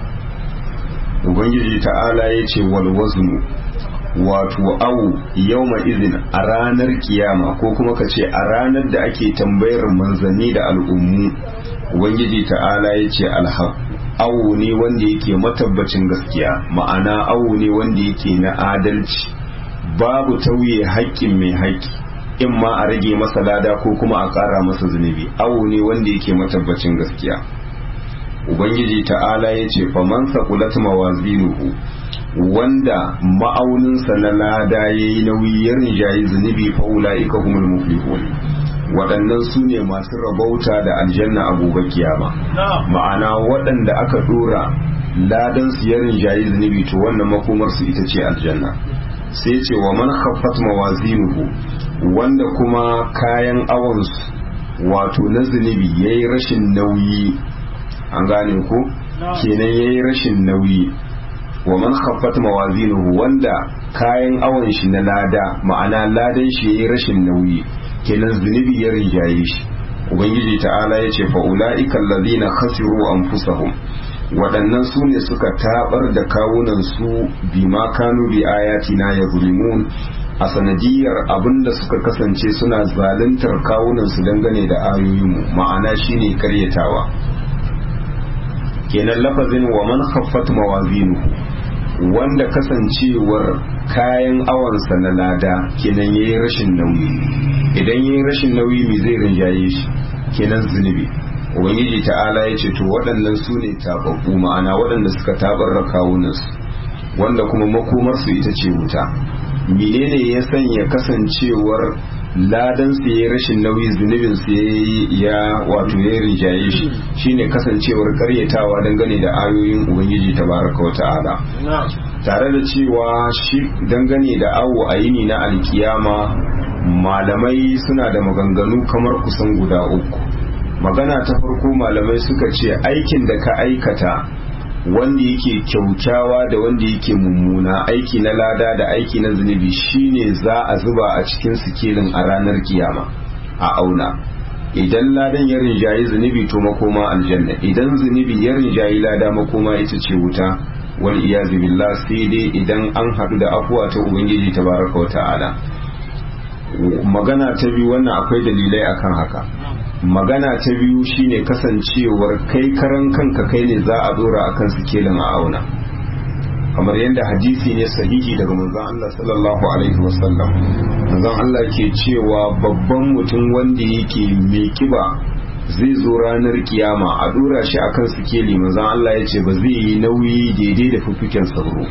ubangiji ta'ala yace wal waznu wato awu yawma izin a ranar kiyama ko kuma ka ce a ranar da ake tambayar manzanni da al'ummu ubangiji ta'ala ya ce alhaq awu ne wanda yake matabbacin gaskiya ma'ana awu ne wanda yake na adalci babu tauye haƙƙin mai haƙƙi in ma a rage masa lada ko kuma a ƙara masa zunubi awu ne wanda yake matabbacin gaskiya ubangiji ta'ala ya ce faman saqulat mawazinuhu wanda ma'auninsa na lada ya yi nauyi ya rinjayi zunubi fa'ula ika humul muflihun waɗannan su ne masu rabauta da aljanna a gobe kiyama ma'ana waɗanda aka ɗora ladan su ya rinjayi zunubi to wannan makomar su ita ce aljanna sai ce wa man khaffat mawazinuhu wanda kuma kayan awansu wato na zunubi yayi rashin nauyi an gane ko kenan yayi rashin nauyi wa man khaffat mawazinuhu wanda kayan awon shi na lada ma'ana ladan shi yayi rashin nauyi kenan zunubi ya rinjaye shi ubangiji ta'ala yace fa ulaika allazina khasiru anfusahum waɗannan su ne suka tabar da kawunan su bima kanu bi ayatina yazlimun a sanadiyar abinda suka kasance suna zaluntar kawunan su dangane da ayoyinmu ma'ana shine karyatawa kenan lafazin wa man khaffat mawazinuhu wanda kasancewar kayan awansa na lada kenan yayi rashin nauyi idan yayi rashin nauyi me zai rinjaye shi kenan zunubi ubangiji ta'ala ya ce to waɗannan su ne tababbu ma'ana waɗanda suka tabarra kawunansu wanda kuma makomarsu ita ce wuta menene ya sanya kasancewar ladan su yayi rashin nauyi zunubin su ya wato ya rinjaye shi shine kasancewar karyatawa dangane da ayoyin ubangiji tabaraka wa ta'ala tare da cewa shi dangane da awo a yini na alkiyama malamai suna da maganganu kamar kusan guda uku magana ta farko malamai suka ce aikin da ka aikata wanda yake kyaukyawa da wanda yake mummuna aiki na lada da aiki na zunubi shine za a zuba a cikin sikilin a ranar kiyama a auna idan ladan ya rinjayi zunubi to makoma aljanna idan zunubi ya rinjayi lada makoma ita ce wuta wal iyazu billah sai dai idan an haɗu da afuwa ta ubangiji tabaraka wa ta'ala magana ta biyu wannan akwai dalilai akan haka magana ta biyu shine kasancewar kai karan kanka kai ne za a dora akan sikelin a auna kamar yadda hadisi ne sahihi daga manzon Allah sallallahu alaihi wasallam manzon Allah ke cewa babban mutum wanda yake mai kiba zai zo ranar kiyama a dora shi akan sikeli manzon Allah ya ce ba zai yi nauyi daidai da fuffuken sauro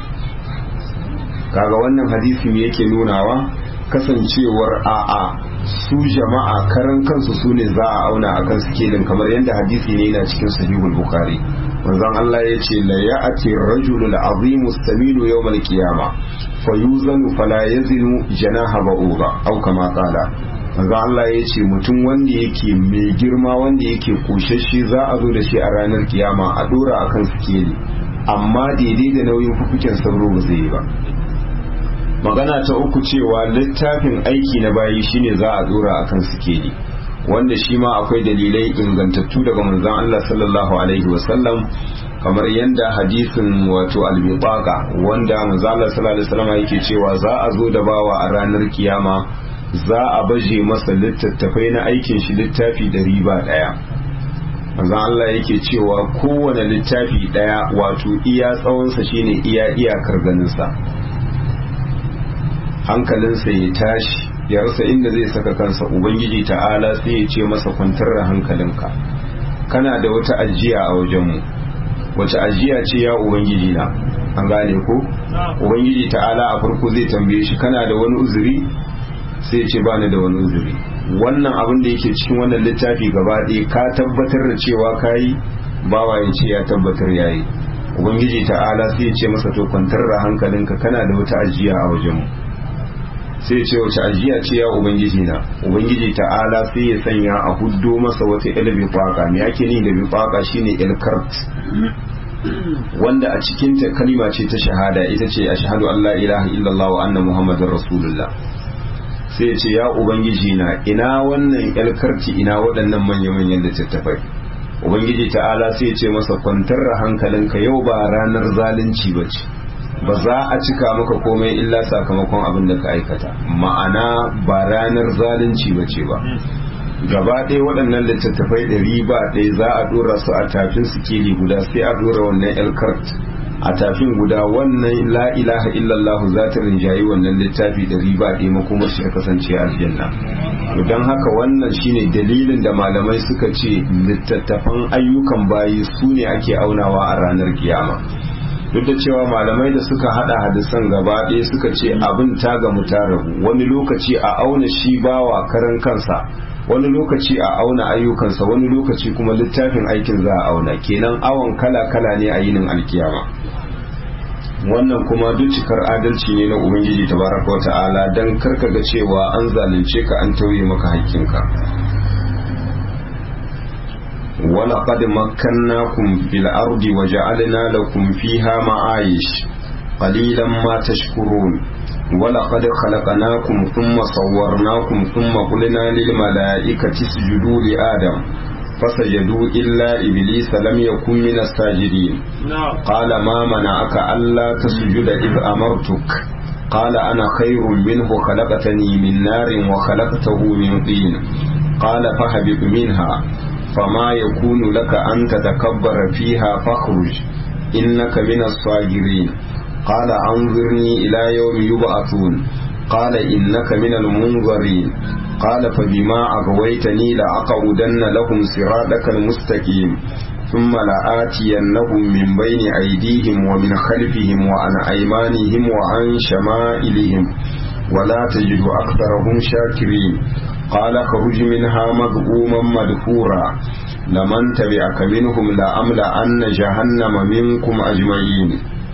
kaga wannan hadisi ne yake nunawa kasancewar a'a su jama'a karan kansu su ne za a auna a kan sikelin kamar yadda hadisi ne yana cikin sahihul bukhari manzon Allah ya ce la ya'ti rajulul azimu saminu yawmal qiyama fayuzanu fala yazinu janaha ba'uba au kama qala manzon Allah ya ce mutum wanda yake mai girma wanda yake koshashe za a zo da shi a ranar kiyama a dora akan sikeli amma daidai da nauyin fufuken sauro ba zai yi ba magana ta uku cewa littafin aiki na bayi shine za a dora akan sikeli wanda shi ma akwai dalilai ingantattu daga manzon Allah sallallahu alaihi wasallam kamar yadda hadisin wato albibaqa wanda manzon Allah sallallahu alaihi wasallam yake cewa za a zo da bawa a ranar kiyama za a baje masa littattafai na aikin shi littafi ɗari ba ɗaya manzon Allah yake cewa kowane littafi ɗaya wato iya tsawonsa shine iya iyakar ganinsa hankalinsa ya tashi ya rasa inda zai saka kansa ubangiji ta'ala sai ya ce masa kwantar da hankalinka kana da wata ajiya a wajenmu wace ajiya ce ya ubangiji na an gane ko ubangiji ta'ala a farko zai tambaye shi kana da wani uzuri sai ya ce bani da wani uzuri wannan abin da yake cikin wannan littafi gaba ɗaya ka tabbatar da cewa kayi bawa ya ce ya tabbatar yayi ubangiji ta'ala sai ya ce masa to kwantar da hankalinka kana da wata ajiya a wajenmu sai ce wace ajiya ce ya ubangiji na ubangiji ta'ala sai ya sanya a huddo masa wata il bifaka me yake ni da bifaka shine ilkart wanda a cikin ta kalima ce ta shahada ita ce ashhadu an la ilaha illallah wa anna muhammadar rasulullah sai ya ce ya ubangiji na ina wannan ilkarti ina waɗannan manya-manyan littattafai ubangiji ta'ala sai ya ce masa kwantar da hankalinka yau ba ranar zalunci ba ce ba za a cika maka komai illa sakamakon abin da ka aikata ma'ana ba ranar zalunci ba ce ba gaba ɗaya waɗannan littattafai ɗari ba ɗaya za a ɗora su a tafin sikeli guda sai a ɗora wannan elkart a tafin guda wannan la ilaha illallah za ta rinjayi wannan littafi ɗari ba ɗaya makomar shi ta kasance a aljanna don haka wannan shine dalilin da malamai suka ce littattafan ayyukan bayi su ne ake aunawa a ranar kiyama duk da cewa malamai da suka hada hadisan gaba ɗaya suka ce abin ta gamu ta rabu wani lokaci a auna shi bawa karan kansa wani lokaci a auna ayyukansa wani lokaci kuma littafin aikin za a auna kenan awon kala kala ne a yinin alkiyama wannan kuma duk cikar adalci ne na ubangiji tabaraka wa ta'ala dan karka ga cewa an zalunce ka an tauye maka hakkinka ولقد مكناكم في الأرض وجعلنا لكم فيها معايش قليلا ما تشكرون ولقد خلقناكم ثم صورناكم ثم قلنا للملائكة اسجدوا لآدم فسجدوا إلا إبليس لم يكن من الساجدين قال ما منعك ألا تسجد إذ أمرتك قال أنا خير منه خلقتني من نار وخلقته من طين قال فهبط منها فما يكون لك أن تتكبر فيها فاخرج إنك من الصاغرين قال أنظرني إلى يوم يبعثون قال إنك من المنظرين قال فبما أغويتني لأقعدن لهم صراطك المستقيم ثم لآتينهم من بين أيديهم ومن خلفهم وعن أيمانهم وعن شمائلهم ولا تجد أكثرهم شاكرين قال خرج منها مذءوما مدحورا لمن تبعك منهم لأملأن جهنم منكم أجمعين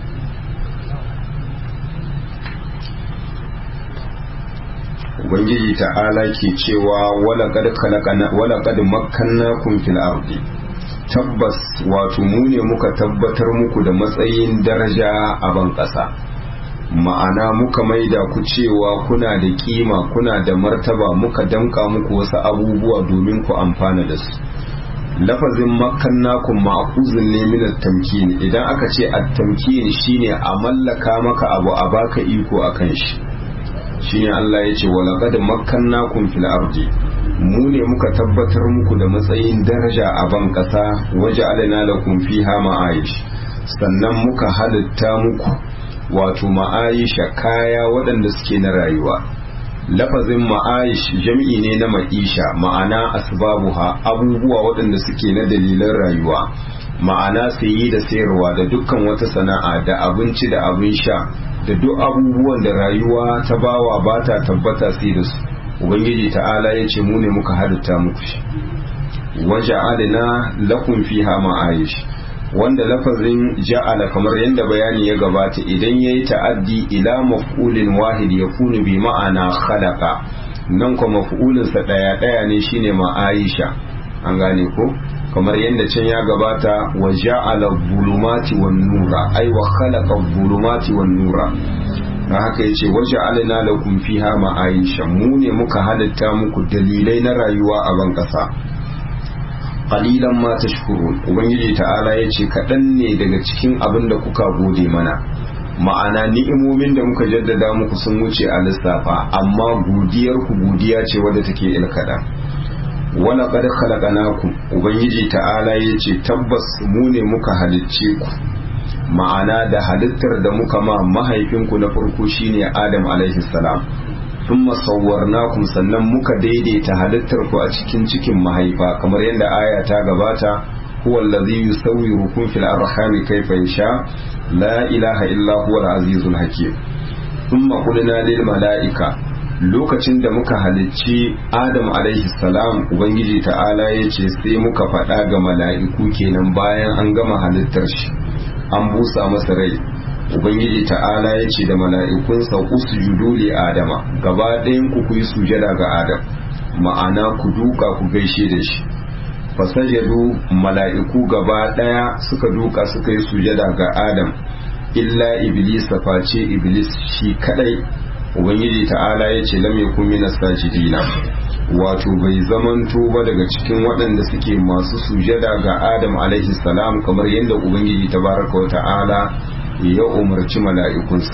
Ubangiji ta'ala ke cewa walaƙad makkannakum fil ardi tabbas wato mu ne muka tabbatar muku da matsayin daraja a ban ƙasa ma'ana muka maida ku cewa kuna da kima kuna da martaba muka damka muku wasu abubuwa domin ku amfana da su lafazin makannakum ma'khuzun ne min at-tamkin idan aka ce at-tamkin shine a mallaka maka abu a baka iko akan shi shine Allah ya ce wa laqad makkannakum fil ardi mu ne muka tabbatar muku da matsayin daraja a ban kasa waje alana lakum fiha ma'aish sannan muka halitta muku wato ma'aisha kaya waɗanda suke na rayuwa lafazin ma'aish jam'i ne na ma'isha ma'ana asbabuha abubuwa waɗanda suke na dalilan rayuwa ma'ana sayi da sayarwa da dukkan wata sana'a da abinci da abin sha da duk abubuwan da rayuwa ta bawa ba ta tabbata sai da su ubangiji ta'ala ya ce mu ne muka halitta muku shi waje adana lakum fiha ma'aish wanda lafazin ja'ala kamar yadda bayani ya gabata idan ya yi ta'addi ila maf'ulin wahid ya kunu bi ma'ana khalaqa nan kuma maf'ulinsa ɗaya ɗaya ne shine ma'aisha an gane ko kamar yadda can ya gabata wa ja'ala bulumati wan nura ai wa khalaqa bulumati wan nura na haka yace wa ja'alna lakum fiha ma'aisha mu ne muka halitta muku dalilai na rayuwa a ban kasa qalilan ma tashkurun ubangiji ta'ala yace kaɗan ne daga cikin abin da kuka gode mana ma'ana ni'imomin da muka jaddada muku sun wuce a lissafa amma godiyar ku godiya ce wadda take ilkada wala qad khalaqnakum ubangiji ta'ala yace tabbas mu ne muka halicce ku ma'ana da halittar da muka ma mahaifinku na farko shine Adam alaihi salam thumma sawwarnakum sannan muka daidaita halittar ku a cikin cikin mahaifa kamar yadda aya ta gabata huwa allazi yusawwirukum fil arhami kayfa yasha la ilaha illa huwa al-azizul hakim thumma qulna lil mala'ika lokacin da muka halicci Adam alaihi salam ubangiji ta'ala yace sai muka faɗa ga mala'iku kenan bayan an gama halittar shi an busa masa rai ubangiji ta'ala ya ce da mala'ikunsa usjudu li adama gaba ɗayan ku ku yi sujada ga adam ma'ana ku duka ku gaishe da shi fasajadu mala'iku gaba ɗaya suka duka suka yi sujada ga adam illa iblis face iblis shi kadai ubangiji ta'ala ya ce lam yakun minas sajidina wato bai zamanto ba daga cikin waɗanda suke masu sujada ga adam alaihi salam kamar yadda ubangiji tabaraka wa ta'ala ya umarci mala'ikunsa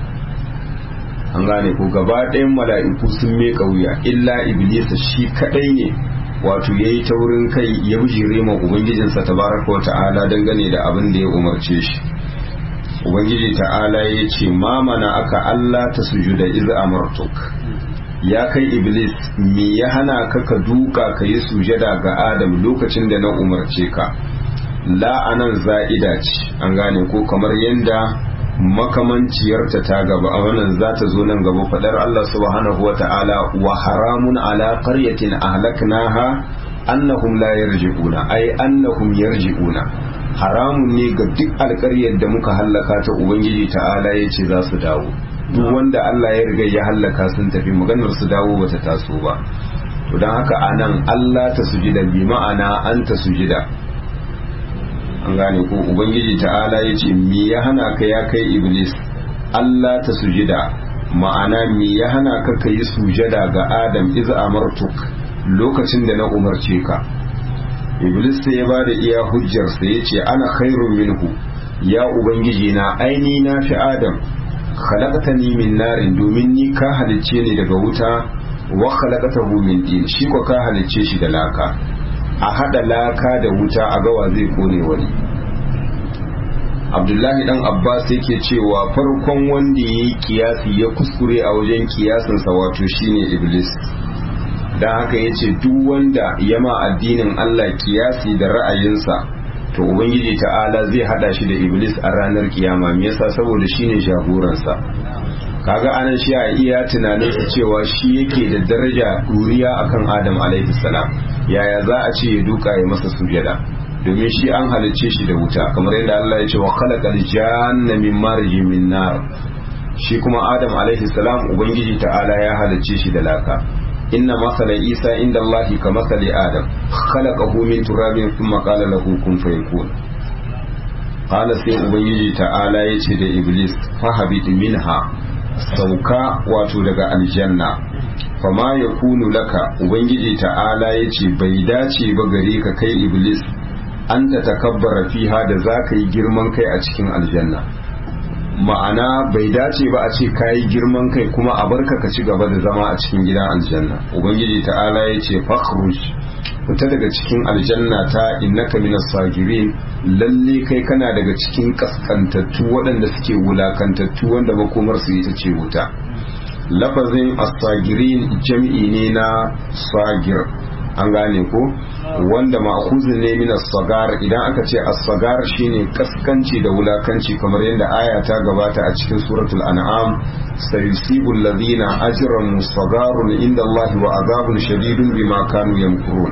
an gane ko gaba ɗayan mala'iku sun meka wuya illa iblisa shi kaɗai ne wato ya yi taurin kai ya bijire ma ubangijinsa tabaraka wa ta'ala dangane da abin da ya umarce shi ubangiji ta'ala ya ce mamana aka allah ta sujuda iz amartuk ya kai iblis me ya hana ka ka duka ka yi sujada ga adam lokacin da na umarce ka la'anan za'ida ce an gane ko kamar yadda makamanciyarta ta gaba a wannan za ta zo nan gaba fadar Allah subhanahu wa ta'ala wa haramun ala qaryatin ahlaknaha annahum la yarji'una ay annahum yarji'una haramun ne ga duk alƙaryar da muka hallaka ta ubangiji ta'ala ya ce za su dawo duk wanda Allah ya riga ya hallaka sun tafi maganar su dawo bata taso ba to don haka anan Allah ta sujida bi ma'ana an ta sujida an gane ko ubangiji ta'ala ya ce me ya hana ka ya kai iblis Allah ta sujida ma'ana me ya hana ka ka yi sujada ga adam iz amartuk lokacin da na umarce ka iblis sai ya ba da iya hujjarsa ya ce ana khairun minhu ya ubangiji na aini na fi adam khalaqtani min narin domin ni ka halicce ni daga wuta wa khalaqtahu min din shi ko ka halicce shi da laka a hada laka da wuta a gawa zai kone wani abdullahi dan abbas yake cewa farkon wanda ya yi kiyasi ya kuskure a wajen kiyasinsa wato shine iblis don haka ya ce duk wanda ya ma addinin allah kiyasi da ra'ayinsa to ubangiji ta'ala zai hada shi da iblis a ranar kiyama me yasa saboda shine jagoransa kaga anan shi a iya tunanin cewa shi yake da daraja duriya akan adam alaihi salam yaya za a ce ya duka ya masa sujada domin shi an halicce shi da wuta kamar yadda Allah ya ce wa khalaqal janna min marjin min nar shi kuma adam alaihi salam ubangiji ta'ala ya halicce shi da laka inna masala isa inda Allah ka masali adam khalaqahu min turabin thumma qala lahu kun fayakun qala sai ubangiji ta'ala ya ce da iblis fahabit minha sauka wato daga aljanna fama ya kunu laka ubangiji ta'ala ya ce bai dace ba gare ka kai iblis an ta takabbara fiha da za ka yi girman kai a cikin aljanna ma'ana bai dace ba a ce ka yi girman kai kuma a barka ka ci gaba da zama a cikin gidan aljanna ubangiji ta'ala ya ce fakhruj fita daga cikin aljanna ta innaka minas sagirin lalle kai kana daga cikin kaskantattu waɗanda suke wulakantattu wanda makomar su ita ce wuta lafazin as-sagirin jam'i ne na sagir an gane ko wanda ma'khuzun ne min as-sagar idan aka ce as-sagar shine kaskanci da wulakanci kamar yadda aya ta gabata a cikin suratul an'am sayusibu alladhina ajramu sagarun inda Allah wa azabun shadidun bima kanu yamkurun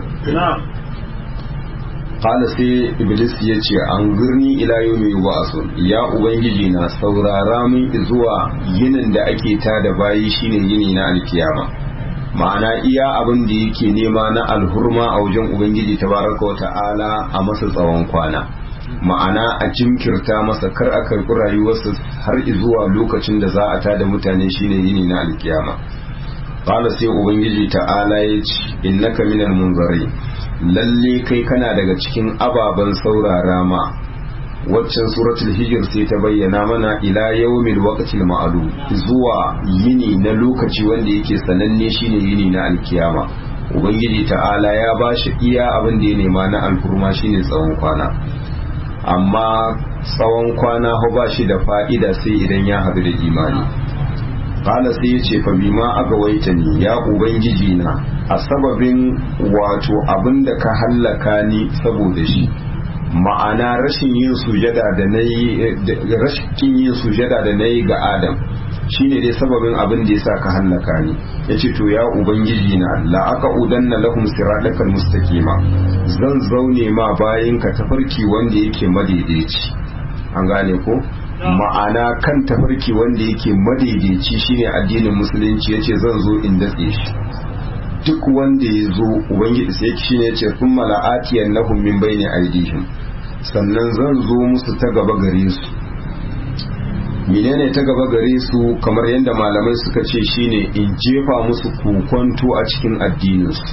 qala sai iblis ya ce an girni ila yawmi yub'asun ya ubangiji na saurara min zuwa yinin da ake tada bayi shine yini na alkiyama ma'ana iya abin da yake nema na alhurma a wajen ubangiji tabaraka wata'ala a masa tsawon kwana ma'ana a jinkirta masa kar a karɓi rayuwarsa har zuwa lokacin da za a tada mutane shine yini na alkiyama qala sai ubangiji ta'ala ya ce innaka minal munzari lalle kai kana daga cikin ababen saurara ma waccan suratul hijir sai ta bayyana mana ila yawmil waqtil ma'lum zuwa yini na lokaci wanda yake sananne shine yini na alkiyama ubangiji ta'ala ya bashi iya abin da ya nema na alfurma shine tsawon kwana amma tsawon kwana ho ba shi da fa'ida sai idan ya haɗu da imani qala sai ya ce fa bima agawaita ni ya ubangiji na a sababin wato abinda ka hallaka ni saboda shi ma'ana rashin yin sujada da nayi rashin yin sujada da nayi ga Adam shine dai sababin abin da yasa ka hallaka ni yace to ya ubangiji na la aka udanna lahum siratal mustaqima zan zaune ma bayin ka tafarki wanda yake madaidaici an gane ko ma'ana kan tafarki wanda yake madaidaici shine addinin musulunci yace zan zo in datse shi duk wanda ya zo ubangiji sai shi ne ce sun mala'atiyan lahum min bayni aidihim sannan zan zo musu ta gaba gare su menene ta gaba gare su kamar yadda malamai suka ce shine in jefa musu kokonto a cikin addininsu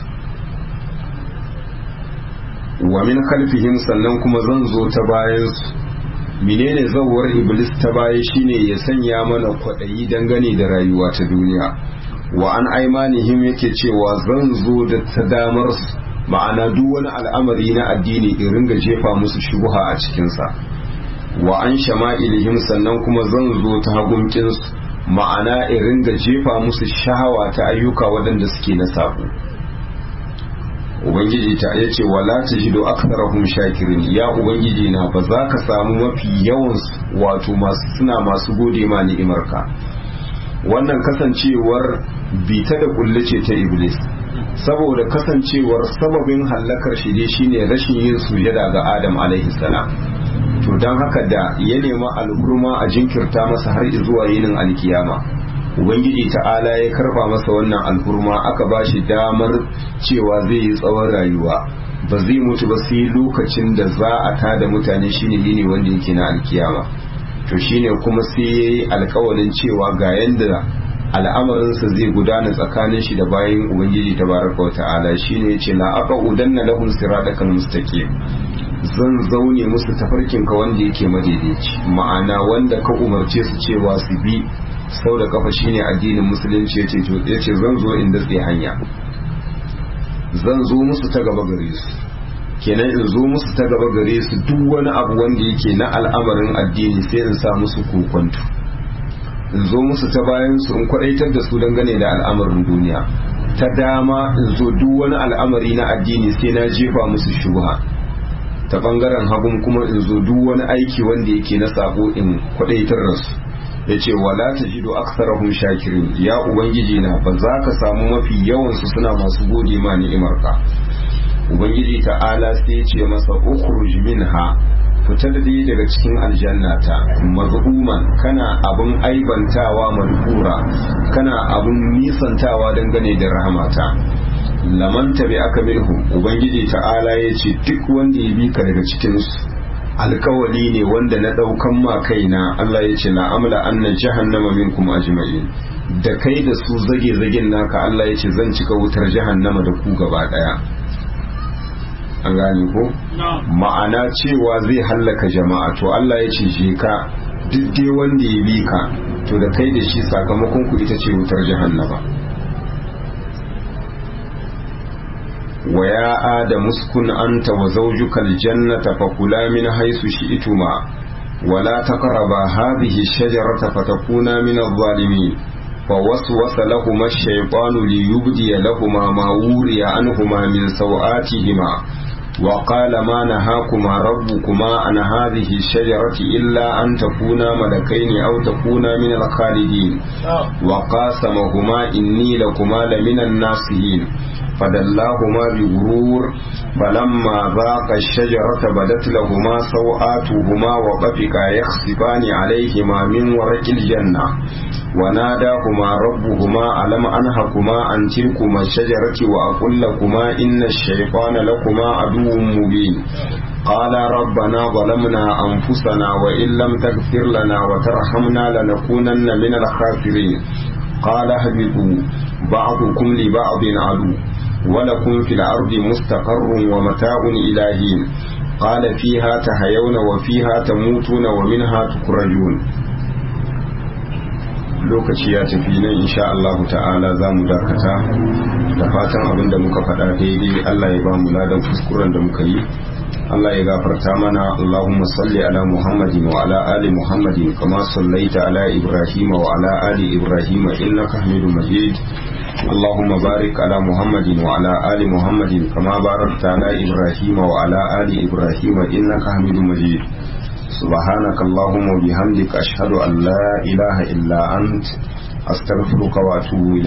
wa min khalfihim sannan kuma zan zo ta bayan su menene zawar iblis ta baya shine ya sanya mana kwaɗayi dangane da rayuwa ta duniya wa an aimanihim yake cewa zan zo da ta damar su ma'ana duk wani al'amari na addini in ringa jefa musu shubuha a cikinsa wa an shama'ilihim sannan kuma zan zo ta hagunkinsu ma'ana in ringa jefa musu shahawa ta ayyuka waɗanda suke na sabo ubangiji ta ya ce wala ta jido aksarahum shakirin ya ubangiji na ba za ka samu mafi yawan wato masu suna masu gode ma ni'imarka wannan kasancewar bita da kulle ce ta iblis saboda kasancewar sababin hallakar shi dai shine rashin yin sujada ga adam alaihi salam to don haka da ya nema al'urma a jinkirta masa har zuwa yinin alkiyama ubangiji ta'ala ya karba masa wannan al'urma aka ba shi damar cewa zai yi tsawon rayuwa ba zai mutu ba sai lokacin da za a tada mutane shine yini wanda yake na alkiyama to shine kuma sai ya yi alkawalin cewa ga yanda al'amarinsa zai gudana tsakanin shi da bayan ubangiji tabaraka wa ta'ala shine yace la aqa udanna lahum siratal mustaqim zan zaune musu tafarkin ka wanda yake madaidaici ma'ana wanda ka umarce su cewa su bi sau da kafa shine addinin musulunci yace to yace zan zo in datse hanya zan zo musu ta gaba gare su kenan in zo musu ta gaba gare su duk wani abu wanda yake na al'amarin addini sai in sa musu kokonto in zo musu ta bayan su in kwadaitar da su dangane da al'amarin duniya ta dama in zo duk wani al'amari na addini sai na jefa musu shubha ta bangaren hagun kuma in zo duk wani aiki wanda yake na sabo in kwadaitar da su ya ce wala ta jido aksarahum shakirin ya ubangiji na ba za ka samu mafi yawansu suna masu gode ma ni'imarka ubangiji ta'ala sai ya ce masa ukhruj minha fita da dai daga cikin aljannata mazhuman kana abun aibantawa madhura kana abun nisantawa dangane da rahmata laman tabi aka minhum ubangiji ta'ala ya ce duk wanda ya bi ka daga cikinsu alkawali ne wanda na daukan ma kaina Allah ya ce la amla anna jahannama minkum ajma'in da kai da su zage zagen naka Allah ya ce zan cika wutar jahannama da ku gaba daya an gane ko ma'ana cewa zai hallaka jama'a to Allah ya ce je ka duk dai wanda ya bi ka to da kai da shi sakamakon ku ita ce wutar jahannama ويا آدم اسكن أنت وزوجك الجنة فكلا من حيث شئتما ولا تقربا هذه الشجرة فتكونا من الظالمين فوسوس لهما الشيطان ليبدي لهما ما وري عنهما من سوآتهما وقال ما نهاكما ربكما عن هذه الشجرة إلا أن تكونا ملكين أو تكونا من الخالدين وقاسمهما إني لكما لمن الناصحين فدلاهما بغرور فلما ذاق الشجرة بدت لهما سوآتهما وطفقا يخصفان عليهما من ورق الجنة وناداهما ربهما ألم أنهكما عن تلكما الشجرة وأقول لكما إن الشيطان لكما عدو مبين قال ربنا ظلمنا أنفسنا وإن لم تغفر لنا وترحمنا لنكونن من الخاسرين قال اهبطوا بعضكم لبعض عدو ولكم في الأرض مستقر ومتاع إلى حين قال فيها تحيون وفيها تموتون ومنها تخرجون lokaci ya tafi nan insha Allah ta'ala za mu dakata da fatan abin da muka faɗa daidai Allah ya ba mu ladan kuskuren da muka yi Allah ya gafarta mana Allahumma salli ala Muhammadin wa ala ali Muhammadin kama sallaita ala Ibrahim wa ala ali Ibrahim innaka Hamidum Majid اللهم بارك على محمد وعلى آل محمد كما باركت على إبراهيم وعلى آل إبراهيم إنك حميد مجيد سبحانك اللهم وبحمدك أشهد أن لا إله إلا أنت أستغفرك وأتوب إليك